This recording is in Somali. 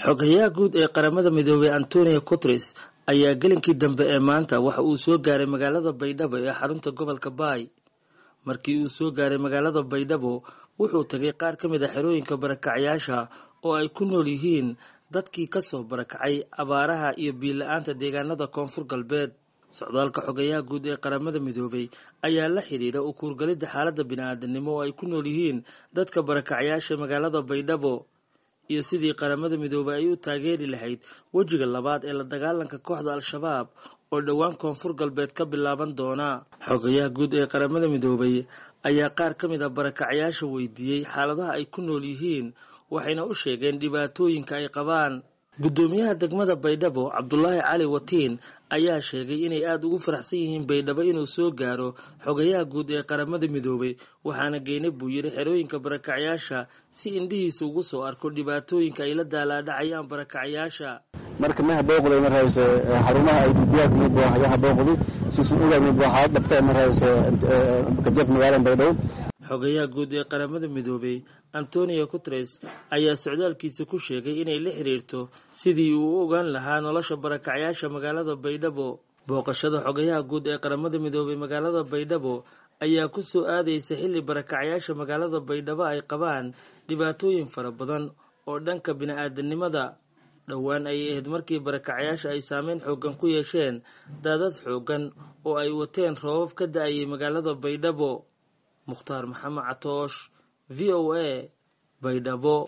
xogayaha guud ee qaramada midoobey antonio guteres ayaa gelinkii dambe ee maanta waxa uu soo gaaray magaalada baydhabo ee xarunta gobolka baay markii uu soo gaaray magaalada baydhabo wuxuu tagay qaar ka mid a xerooyinka barakacyaasha oo ay ku nool yihiin dadkii kasoo barakacay abaaraha iyo biila-aanta deegaanada koonfur galbeed socdaalka xogayaha guud ee qaramada midoobey ayaa la xidhiidha u kuurgalidda xaaladda bini-aadanimo oo ay ku nool yihiin dadka barakacyaasha magaalada baydhabo iyo sidii qaramada midoobey ay u taageeri lahayd wejiga labaad ee la dagaalanka kooxda al-shabaab oo dhowaan koonfur galbeed ka bilaaban doona xogayaha guud ee qaramada midoobey ayaa qaar ka mid a barakacyaasha weydiiyey xaaladaha ay ku nool yihiin waxayna u sheegeen dhibaatooyinka ay qabaan guddoomiyaha degmada baydhabo cabdulaahi cali watiin ayaa sheegay inay aada ugu faraxsan yihiin baydhabo inuu soo gaaro xogayaha guud ee qaramada midoobey waxaana geynay buu yidhi xerooyinka barakacyaasha si indhihiisa ugu soo arko dhibaatooyinka ay la daalaadhacayaan barakacyaasha marka maha booqday marhayse xarumaha ay dibiyaag mid buu hayaha booqday sisu ogaay mid buu xaalad dhabtay marhayse kadib magaalada baydhabo xogayaha guud ee qaramada midoobey antonio guteres ayaa socdaalkiisa ku sheegay inay la xiriirto sidii uu u ogaan lahaa nolosha barakacyaasha magaalada baydhabo booqashada xogayaha guud ee qaramada midoobey magaalada baydhabo ayaa ku soo aadaysa xilli barakacyaasha magaalada baydhabo ay qabaan dhibaatooyin fara badan oo dhanka bini-aadanimada dhowaan ayay ahayd markii barakacyaasha ay saameyn xoogan ku yeesheen daadad xoogan oo ay wateen roobab ka da-ayay magaalada baydhabo mukhtaar maxamed catoosh v o a baydhabo